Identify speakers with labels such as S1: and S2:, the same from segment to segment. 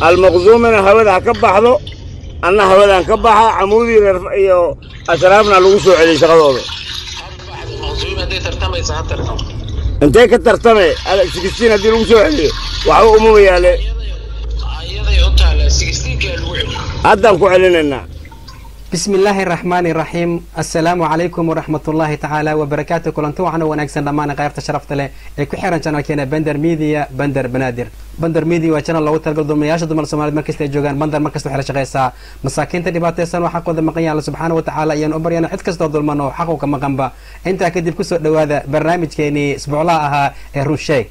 S1: almaqsuumina hawada ha ka baxdo anna hawadaan ka baxa camuudii reer iyo ashraafna lagu soo celiyey shaqadooda
S2: maqsuum hadday tartamaysa ha tartam
S1: intee ka tartame sixteen haddii lagu soo celiyo waxba umama yaale
S2: ayaday u taala sixteenkaa lagu celiyo
S1: haddaan ku celinaynaa
S3: bismi illaahi raxmaani raxiim assalaamu calaykum waraxmat ullaahi tacaala wabarakaatu kulanti waxaana wanaagsan dhammaan qaybta sharafta leh ee ku xiran janalkeena bender media bender banaadir bender media waa janal loogu talagal dulmayaasha dumar soomaaliyed markasta ay joogaan bender markasta waxay la shaqeysaa masaakiinta dhibaataysan oo xaqooda maqan yahay alla subxaana wa tacaala ayaan u baryana cid kastoo dulman oo xaqu ka maqanba intaa kadib kusoo dhowaada barnaamijkeenii isbuuclaha ahaa ee runsheeg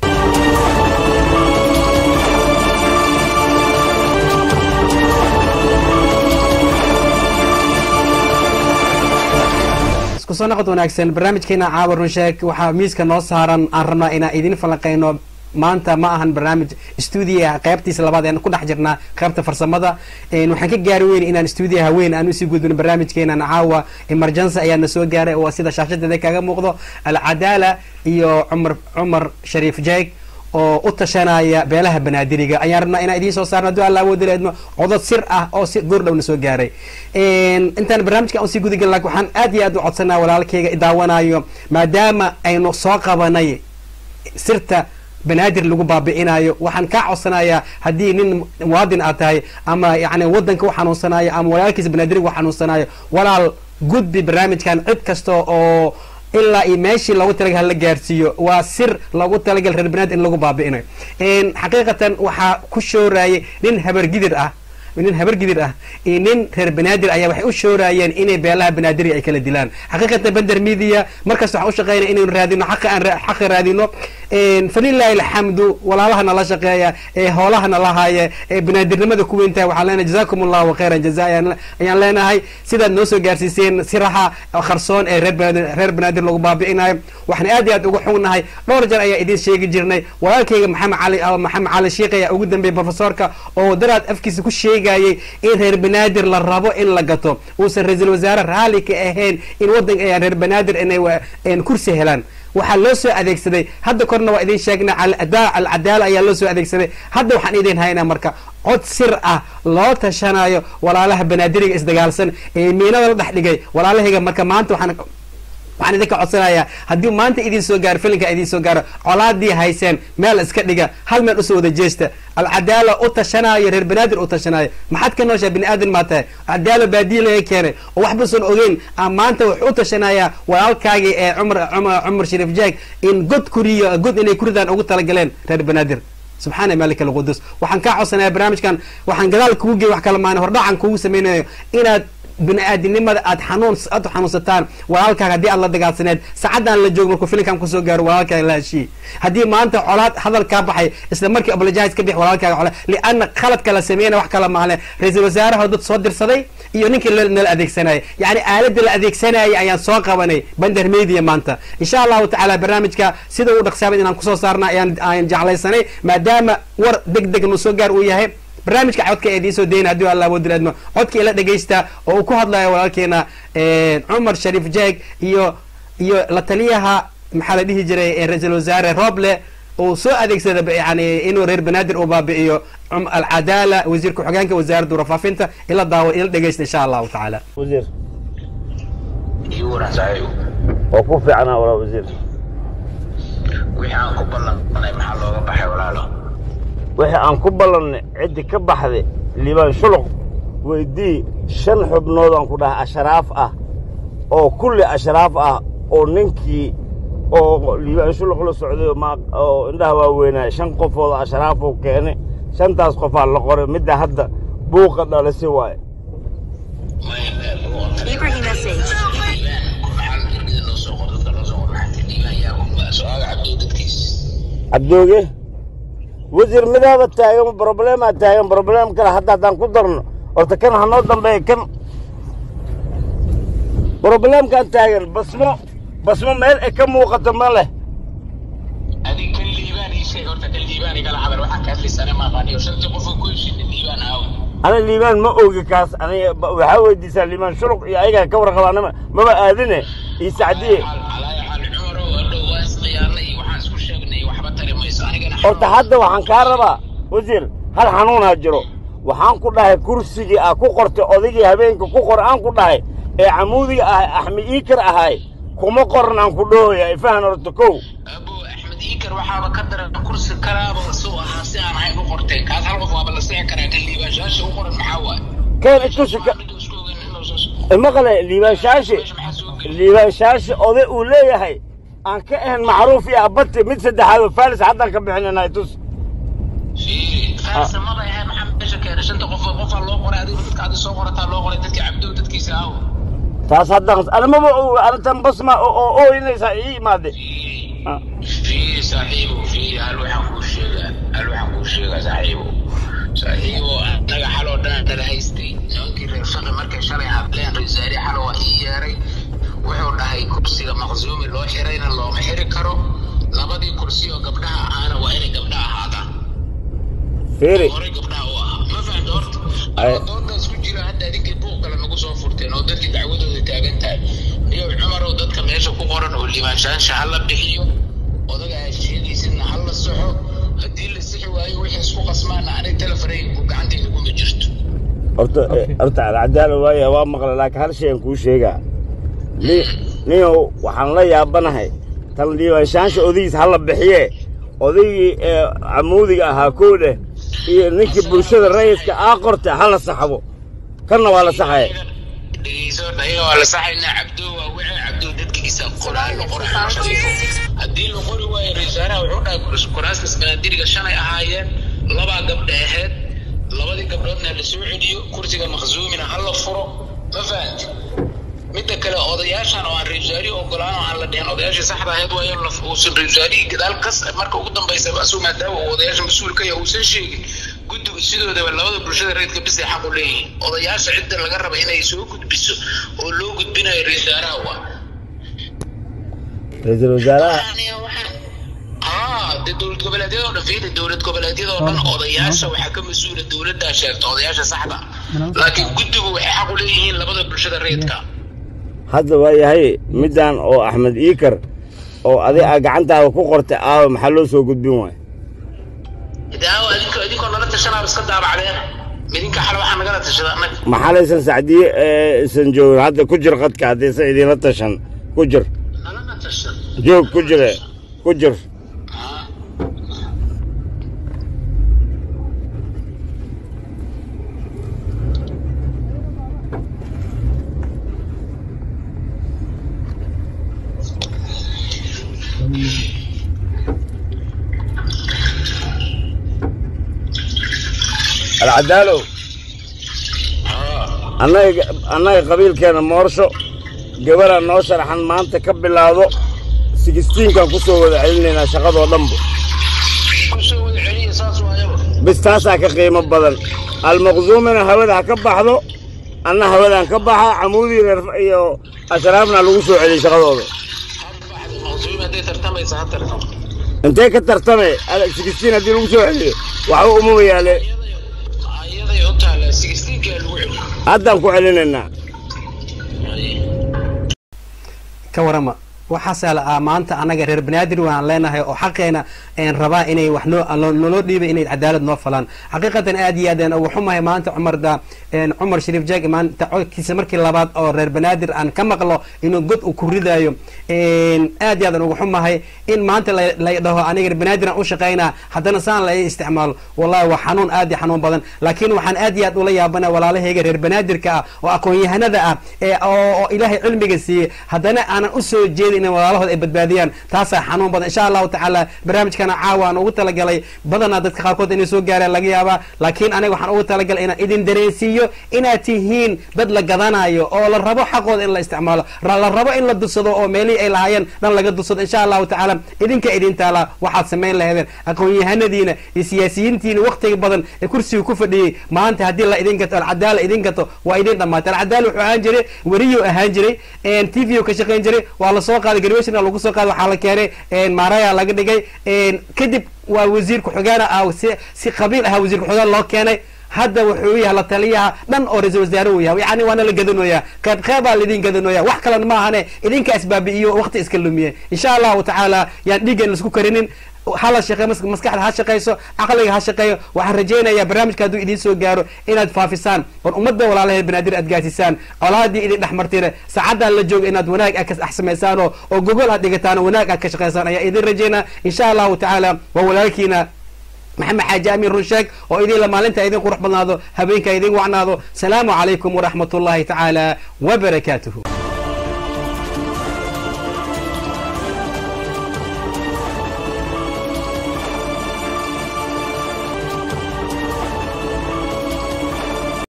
S3: kusoo noqod wanaagsan barnaamijkeena caawa runsheeg waxaa miiska noo saaran aan rabnaa inaan idin falanqeyno maanta ma ahan barnaamij stuudiyaha qaybtiisa labaad ean ku dhex jirnaa qaybta farsamada waxaan ka gaari weyn inaan stuudiyaha weyn aan usii gudbino barnaamijkeenan caawa emergency ayaa na soo gaaray oo sida shaashadeeda kaga muuqdo alcadaala iyo cumar cumar shariif jeeg oo u tashanaya beelaha banaadiriga ayaan rabnaa inaan idiin soo saarno hadduu alla awoodi leedmo codod sir ah oo si goordhowna soo gaaray intaan barnaamijka aan sii gudagelin lakin waxaan aad iyo aad u codsanaa walaalkayga idaawanayo maadaama aynu soo qabanay sirta banaadir lagu baabi'inayo waxaan kaa codsanayaa haddii nin muwaadin aad tahay ama yani wadanka u xanuunsanayo ama walaalkiisa banaadiriga u xanuunsanayo walaal gudbi barnaamijkan cid kasta oo ilaa iyo meeshii loogu talagal hala gaarsiiyo waa sir loogu talagal reer banaad in lagu baabi'inayo xaqiiqatan waxaa ku shoorayay nin habargidir ah nin habargidir ah iyo nin reer banaadir ayaa waxay u shoorayeen inay beelaha banaadiriga ay kala dilaan xaqiiqatan bender media markasta waxaan u shaqeynaya inaynu raadino xaqa aan xaqa raadino falilahi alxamdu walaalaha nala shaqeeya ee hoolaha nala haaya ee banaadirnimada ku weyntahay waxaan leenahay jazakum allahu khayran jaza ayaan leenahay sidaad noo soo gaarsiiseen siraha qarsoon ee reer banaadir reer banaadir lagu baabi'inayo waxaan aad iyo aad uga xugnahay dhowr jeer ayaa idiin sheegi jirnay walaalkayga maxamed cali maxamed cali sheikh ayaa ugu dambeeyay profesorka oo daraad afkiisa ku sheegayay in reer banaadir la rabo in la gato uusan ra-iisul wasaare raalli ka ahayn in wadanka reer banaadir inay kursi helaan waxaa loo soo adeegsaday hadda korna waa idin sheegnay alcadaala ayaa loo soo adeegsaday hadda waxaan idin haynaa marka cod sir ah loo tashanayo walaalaha banaadiriga isdagaalsan ee miinada la dhex dhigay walaalahayga marka maanta waxaan waxaan idinka codsanayaa haddii maanta idin soo gaaro filinka idin soo gaaro colaadii hayseen meel iska dhiga hal meel usoo wada jeesta alcadaala u tashanaayo reer banaadir u tashanaayo maxaad ka nooshaa bini aadan maa tahay cadaala baadiya laga keenay oo waxbasan ogeyn maanta wuxuu u tashanayaa walaalkaagii ee cumar cumar shariif jaag in god kuriyo god inay kuridaan ugu talagaleen reer banaadir subxaana malik alqudus waxaan kaa codsanaya barnaamijkan waxaan gadaal kugu gey wax kala maana hordhacan kugu samaynayo inaad bini-aadinimada aad xanuun aad xanuunsataan walaalkaaga haddii aad la dagaalsaneed saacaddan la joogo markuu filinkan kusoo gaaro walaalkaaga la heshiiye haddii maanta colaad hadal kaa baxay isla markii oblajahays ka bix walaalkaaga colaad lianna khaladka la sameeyana wax kala maale ra-iisul wasaaraha dad soo dirsaday iyo ninkii nala adeegsanayay yacni aaladda la adeegsanayay ayaan soo qabanay bender media maanta insha allahu tacaala barnaamijka sida uu dhaqsaabay inaan kusoo saarna ayaan aan jeclaysanay maadaama war deg deg nu soo gaar uu yahay barnaamijka codka ee idiin soo dayna haddii alla awoodi laadmo codka ila dhegaysta oo uu ku hadlayo walaalkeena cumar shariif jeeg iyo iyo la taliyaha maxaa la dhihi jiray ra-iisul wasaare roble uu soo adeegsada yani inuu reer banaadir uu baabi'iyo alcadaala wasiir ku-xigeenka wasaaradda warfaafinta ila daawo ila dhegaysta insha allahu tacaala
S1: wasiir
S2: iyo waran saaxiib
S1: oo ku fiicnaa walaa wasiir
S2: wixii aan ku ballanay maxaa looga baxay walaalo
S1: wixii aan ku ballannay ciddi ka baxday liibaan shuluq weydii shan xubnood aan ku dhahay ashraaf ah oo kulli ashraaf ah oo ninkii oo liibaan shuluq la socday oo indhaha waaweynaya shan qofood ashraafuu keenay shantaas qofaa la qoray midda hadda buuqa dhalisi waaye
S4: Ibrahim message.
S1: cabdooge wasiir midaaba taagan broblemaa taagan broblem kale hadda haddaan ku darno horta kan hanoo dambeeya kan broblemkan taagan basmo basmo meel ay ka muuqato ma leh
S2: adig kan liibaan ii sheeg horta kan liibaan igala hadal waxaan ka hadlaysana maaqaaniyo shantii qofka ku heshiina liibaan aaw
S1: ana liibaan ma ogi kaas aniga waxaa weydiisaa liibaan shuruq iyo ayagaa ka warqabaanama maba aadine iyo sacdiye
S2: calaayo cali cumaro hadhow waa isqiyaanay iyo waxaan isku sheegnay waxba tari mayso anigana
S1: horta hadda waxaan kaa rabaa wasiir hal xanuunaa jiro waxaan ku dhahay kursigii ah ku qortay odaygii habeenka ku qor aan ku dhahay ee camuudiga ahay axmed iikar ahay kuma qoran aan ku dhoohaya ifahan horta kow
S2: abo axmed iikar waxaaba ka daran kursi kalaaba soo ahaa si aan ahayn u qortay kaas hal qof waaba la sixi karaa kan liibaashaasha u qoran maxaa waaye
S1: keen itusi ka
S2: Mid isku ogeyn inuu soo-
S1: maqle liibaanshaashe
S2: meesha maxaa soo geli
S1: liibaanshaashe oday uu leeyahay aan ka ahayn macruuf iyo abati mid saddexaad oo faalis haddaan ka bixinana itus
S2: fiiri faarsa maba ahayn maxaa meesha keenay shanta qof qofaa loo qoray adiga dadka adi soo qorataa loo qoray dadkii cabdow dadkiisa aawo
S1: taas haddaan anamaba arrintan basma oo ooyinaysaa ii imaade Ah.
S2: fiiri saaxiibo fiiri hal waxaan kuu sheegaa hal waxaan kuu sheegaa saaxiibo saaxiibo annaga xaloo dhan nala haystay nimankii reer shaqi markay shalay hadleen reesaari xalo waa ii yeeray wuxuu dhahay kursiga maqsuumi loo xirayna looma xiri karo labadii kursi oo gabdhaha ahaana waa inay gabdha ahaadaan
S1: fiiri
S2: horey gabdhaha u ahaa ma fahamta horta
S1: Ay.
S2: doodaas ku jira hadda adinkii buuq kale nagu soo furteen oo dadkii dacwadooda taagan tahay iyo cumarow dadka meesha ku qoran oo liibaanshaasha ha la bixiyo odaga ha sheegaysidna ha la saxo haddii la sixi waayo wixii isku qasmaana aniga telefonaygu gacantayda kuma jirto
S1: horta
S3: Okay.
S1: horta alcadaala waaya waa maqla laakiin hal shay aan kuu sheegaa ni- ninyow waxaan la yaabanahay tan liibaanshaasha odaygiis ha la bixiye odaygii ee camuudiga ahaa kow dheh iyo ninkii bulshada rayidka aa qorta ha la saxbo kanna waa la saxaya
S2: dhegeyso dhayaga waa la saxaynaa cabdo waa wici cabdo dadkiisa qoraa la qoraa shariifo haddii la qori waayo raiisaaraha wuxuu dhahay kuraastas banaadiriga shalay ahaayeen labaa gabdha ahayd labadii gabdhoodna la soo celiyo kursiga maqsuumina ha la furo ma fahanti midda kale odayaashan oo aan raiisaari ogolaan oo aan la dhihin odayaashii saxda ahayd waayo la uusan raiisaari gadaal kas marka ugu dambaysa asuu maadaama uu odayaasha mas-uulka yahay uusan sheegin guddigu sidoodaba labada bulshada reedka bisay xaq u leeyihiin odayaasha cidda laga raba inay soo gudbiso oo loo gudbinayo raiisaaraha waa
S1: ra-iisul wasaaraha
S2: haa dee dowlad goboleedyada oo dhan fiiri dowlad goboleedyada oo dhan odayaasha waxaa ka mas-uula dowladdaa sheegta odayaasha saxda laakiin guddigu waxay xaq u leeyihiin labada bulshada reedka
S1: hadda waa yahay middan oo axmed iikar oo adig aa gacantaada ku qortay aawa maxaa loo soo gudbin waaya
S2: daawo adinka idinkoo nala tashanaaba iska daabacdeen midinka xale waxaa nagala tashada annaga
S1: maxalaysan sacdiye ee isan joogin hadda ku jir qadka haddaysan idiinla tashan ku jir
S2: nalana tashan
S1: joog ku jire ku jir
S2: Haa.
S1: alcadaalow
S2: Haa.
S1: annaga annaga qabiilkeena moorsho gabarhaa noo sharaxan maanta ka bilaado sigistiinkan ku soo wada celinaynaa shaqadoo dhanba
S2: ku soo wada celiya saas waayaba
S1: bis taasaa ka qiimo badan almaqsuumina hawada ha ka baxdo anna hawadaan ka baxa camuudii reer iyo ashraafna lagu soo celiyey shaqadooda
S2: maqsuumi hadday tartamaysa ha tartamo
S1: intee ka tartame sigistiin haddii lagu soo celiyo waxba umama yaale
S2: ayaday u taala sixteenkaa lagu celiyo
S1: haddaan ku celinaynaa
S3: ka warama waxaasaa la ah maanta annaga reer banaadir waan leenahay oo xaqeena een rabaa inay wax noo noo- naloo dhiibay inay cadaalad noo falaan xaqiiqatan aad iyo aad aan ugu xumahay maanta cumar da een cumar shariif jaag maanta codkiisa markii labaad oo reer banaadir aan ka maqlo inuu god uu ku ridayo een aad iyo aad aan ugu xumahay in maanta la la dhaho aniga reer banaadir aan u shaqaynaa haddana saan la ii isticmaalo wallahi waa xanuun aad iyo xanuun badan laakiin waxaan aad iyo aad ula yaabana walaalahayga reer banaadirka ah oo aqoon-yahanada ah ee oo oo ilaahay cilmiga siiyey haddana aanan usoo jeedin in walaalahood ay badbaadiyaan taasaa xanuun badan insha allahu tacaala barnaamijkana caawa aan ugu talagalay badanaa dadka qaarkood inay soo gaaraan laga yaabaa laakiin aniga waxaan ugu talagalay inaan idin dareensiiyo inaad tihiin dad la gadanayo oo la rabo xaqooda in la isticmaalo ra- la rabo in la dursado oo meelihii ay lahaayeen dhan laga dursado insha allahu tacaala idinka idin taala waxaad samayn lahaydeen aqoon-yahanadiina iyo siyaasiyiintiina waktiga badan ee kursiga ku fadhiyey maanta haddii la idin gato alcadaala idin gato waa idin dhamaatay alcadaala wuxuu ahaan jiray weriyuu ahaan jiray t v ka shaqayn jiray waa lasoo qaaday garweshna lagu soo qaaday waxaa la keenay maaraya laga dhigay kadib waa wasiir ku-xigeena ah si si qabiil ahaa wasiir ku-xigeen loo keenay hadda wuxuu yahay la taliyaha dhan oo ra-isul wasaare uu yahay yani waana la gadanoyaa qayb qeybaa laidin gadanoya wax kalena maahane idinka isbaabi'iyo waqti iska lumiye insha allahu tacaala yaan dhiigan laisku karinin hala shaqeeyo mas- maskaxda ha shaqeyso caqliga ha shaqeeyo waxaan rajaynayaa barnaamijka hadduu idiin soo gaaro inaad faafisaan oon ummadda walaalaheed banaadir aad gaarsiisaan colaadii idin dhex martire saacaddan la jooga inaad wanaag aad ka ax samaysaan oo oo gogol aad dhigataan oo wanaag aad ka shaqeysaan ayaa idin rajaynaa insha allahu tacaala waa walaalkiina maxamed xaaji amiin runsheeg oo idinla maalinta idin qurux badnaado habeenka idin wacnaado salaamu calaykum waraxmat ullahi tacaala wabarakaatuhu